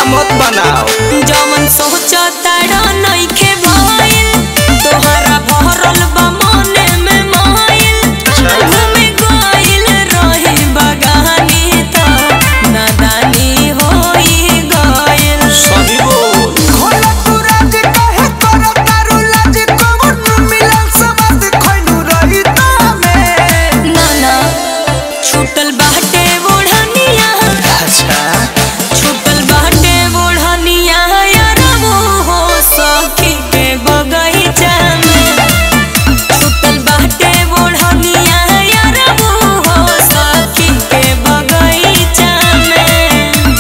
मत बनाओ जमन सोचताड़ा नइखे भइल तोहरा भरल बा मने में माइल घूमे गइल रही बगानी त नादानी होई गइल सही बोल खोला तू राज कहे करो तारू लाज कौन मिलल समझ खैनु रही तामे नाना छूटल बाटे ओढ़निया अच्छा छूटल बाटे ओढ़निया यारबो हो सखी के बगैचा में छूटल बाटे ओढ़निया यारबो हो सखी के बगैचा में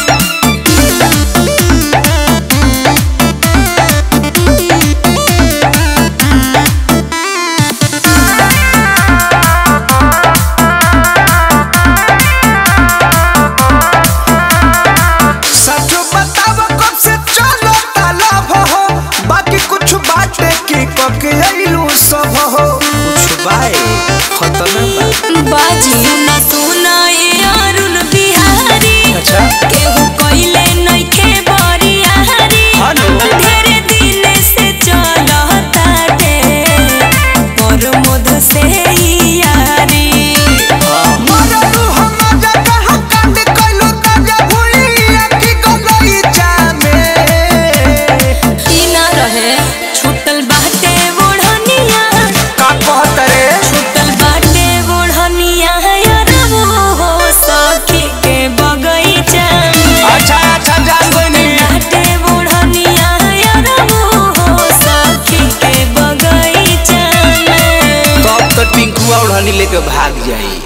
सच बताव कब से चलो तालाब हो बाकी कुछ बाटे की कके अइलू सब हो कुछ बाए खतना बा बाजी सुना सुना ये अरुण बिहारी अच्छा केहू कइले नइखे बरियारी हेलो ढेरे दिन से चलताटे पर मोद से यारी मरलू हम जगह कांड कइलू ताजा भूलिया की गलई जामे ई ना रहे छूटल बाटे ओढ़निया का कहत रे छूटल बाटे ओढ़निया यारबो हो सखी के बगैचा में अच्छा अच्छा जान गइनी बाटे ओढ़निया यारबो हो सखी के बगैचा में कब तक पिंकुआ उड़ानी लेके भाग जाई